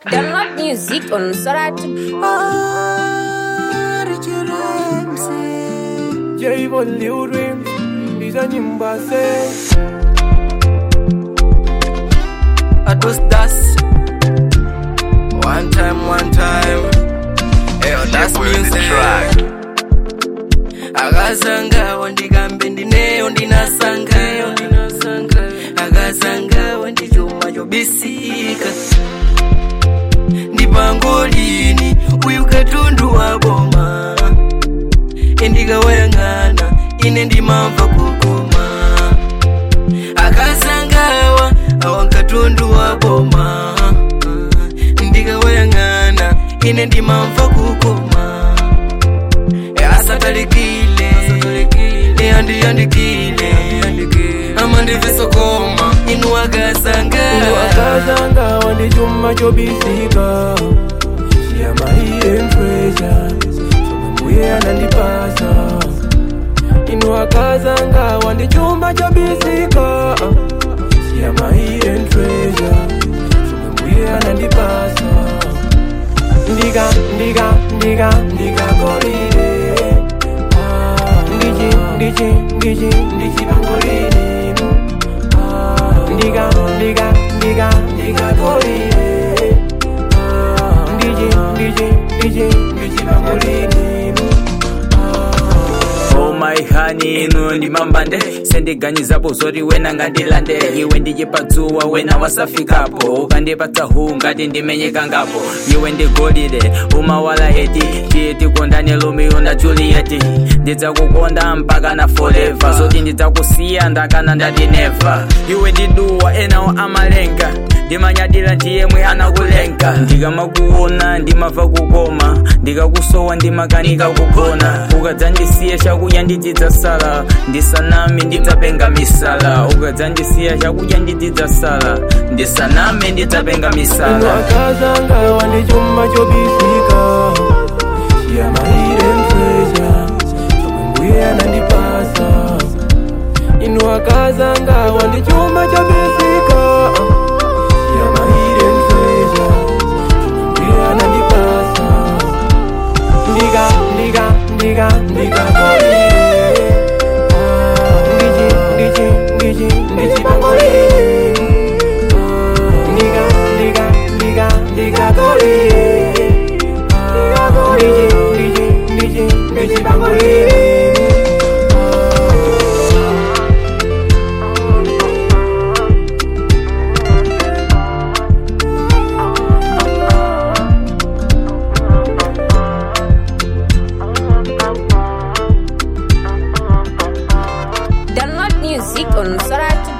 Download music on Soratu. J Lil Dreams Ndiza nyimba se Ados das One time, one time Eyo das music Akazangawa ndikambe ndineyo ndinasangayo Akazangawa ndichuma chobisika Ndipangolini uyu katundu wa boma Endikawayang'ana ine ndimamva kukoma Akazangawa awa katundu wa boma Ndikawayang'ana ine ndimamva kukoma asatalikile eyandiyandikile amandivesokoma inu akazanga Wakazanga wandi chuma chobisika Shia my hidden treasure Chuma mbuye anandipasa Inu wakazanga wandi chuma chobisika Shia my hidden treasure Chuma mbuye anandipasa Ndiga, ndiga, ndiga, ndiga golide Ah, Ndiji, ndiji, ndiji, ndiji bangolini Ah, Ndiga, ndiga, ndiga, ndiga golide Ah, Ndiji, ndiji, ndiji, ndiji bangolini Oh my honey, inu ndi mambande sendiganizapo zoti wena ngandilande iwe ndijipatsuwa wena wasafikapo ukandipatsa hu ngati ndimenyekangapo iwe ndi golide umawala eti tiye tikondane romeo na juliet ndidzakukonda mpaka na forever zoti ndidzakusiya ndakana ndati neva iwe ndiduwa enawo amalenga ndimanyadira ndiyemwe anakulenga ndikamakuona ndimava kukoma ndikakusowa ndimakanika kugona ukadzandisiya chakudya ndidzidzasala ndisaname ndidzapenga misala ukadzandisiya chakudya ndidzidzasala ndisaname ndidzapenga Inu misala wakazanga wandi chuma chobisika Shia my hidden treasure Chuma mbuye anandipasa Inu wakazanga wandi chuma chobisika Shia my hidden treasure Chuma mbuye anandipasa Ndiga, ndiga, ndiga, ndiga golide Ah, Ndiji, ndiji, ndiji, ndiji bangolini Ndiga, ndiga, ndiga, ndiga golide Ah, Ndiji, ndiji, ndiji, ndiji bangolini Download music on Soratu.